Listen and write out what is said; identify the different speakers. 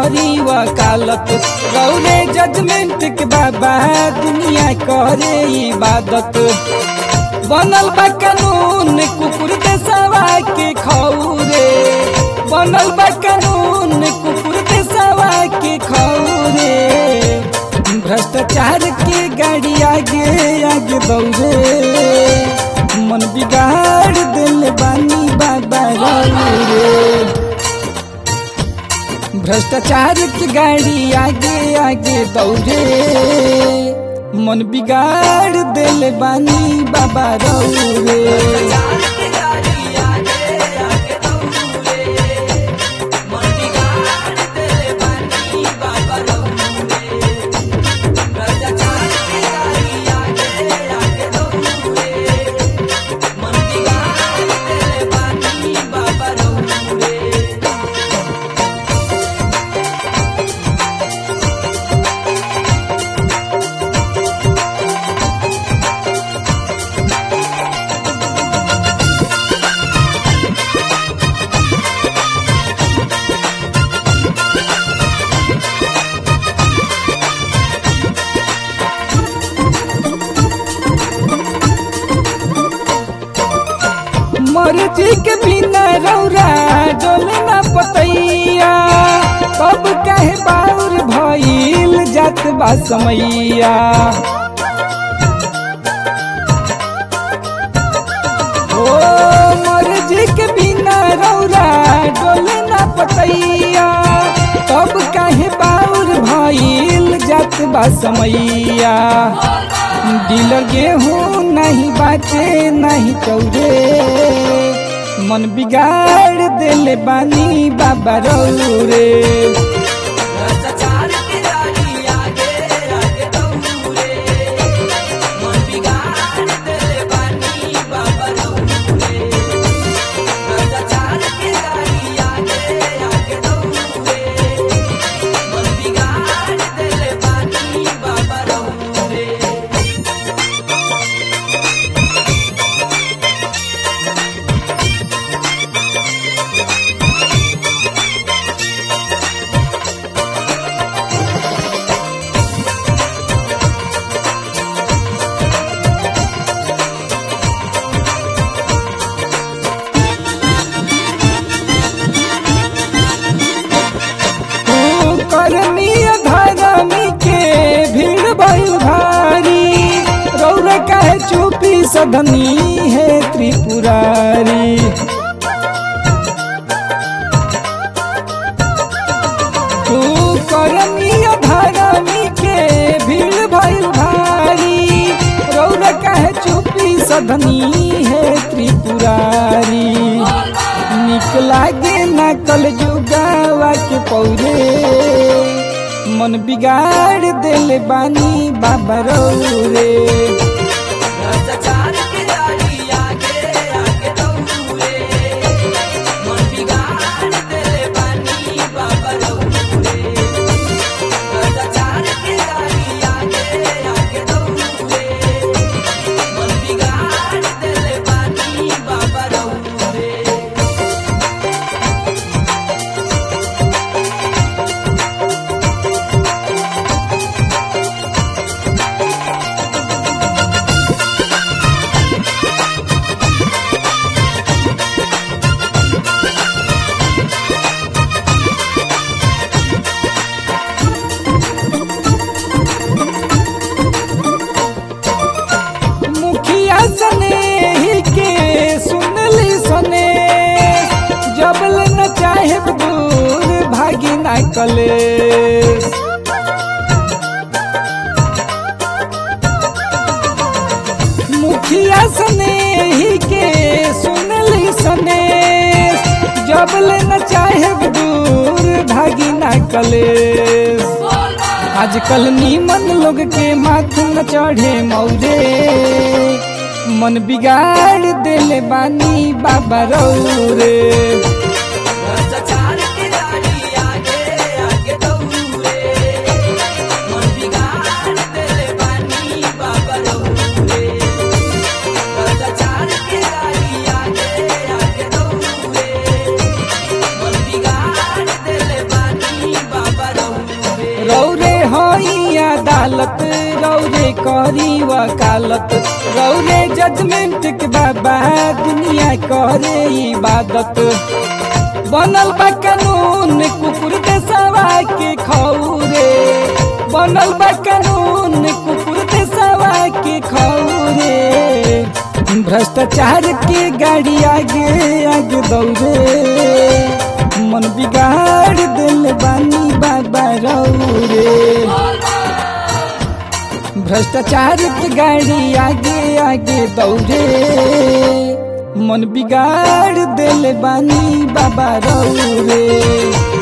Speaker 1: करी वकालत रौरे जजमेंट के बाबा दुनिया करे इबादत बनल बा कानून कुकुर देशवा के खौरे बनल बा कानून कुकुर देशवा के खौरे भ्रष्टाचार के गाड़ी आगे आगे दौड़े मन बिगाड़ दिल बानी बाबा रे भ्रष्टाचार की गाड़ी आगे आगे दौड़े मन बिगाड़ दिल बानी बाबा रे मर्जी के बिना रौरा डोले ना पतैया कब कहे बाउर भइल जात बा समैया ओ मर्जी के बिना रौरा डोले ना पतैया कब कहे बाउर भइल जात बा समैया डीलर गेहूँ नहीं बाचे नहीं चौरे मन बिगाड़ दिल बानी बाबा रे करनी धरमी के भीड़ भइल भारी रौरा काहे चुपी सधनी है त्रिपुरारी तू करनी धरमी के भीड़ भइल भारी रौरा काहे चुपी सधनी है त्रिपुरारी निक लागे ना कल जुगावा के पौरे मन बिगाड़ दिल बानी बाबा रे मुखिया सने ही के सुनली सने जबल न चाहे दूर भागी ना कले मुखिया सने ही के सुनली सने जबल न चाहे दूर भागी ना कले आजकल नीमन लोग के माथे न चढ़े मौरे मन बिगाड़ देले बानी बाबा रे
Speaker 2: बाबा
Speaker 1: करी वकालत रौरे जजमेंट के बाबा दुनिया करे इबादत बनल बा कानून कुकुर देशवा के खौरे बनल बा कानून कुकुर देशवा के खौरे भ्रष्टाचार के गाड़ी आगे आगे दौड़े मन बिगाड़ दिल बानी बाबा रौरे भ्रष्टाचार की गाड़ी आगे आगे दौड़े मन बिगाड़ दिल बानी बाबा रौरे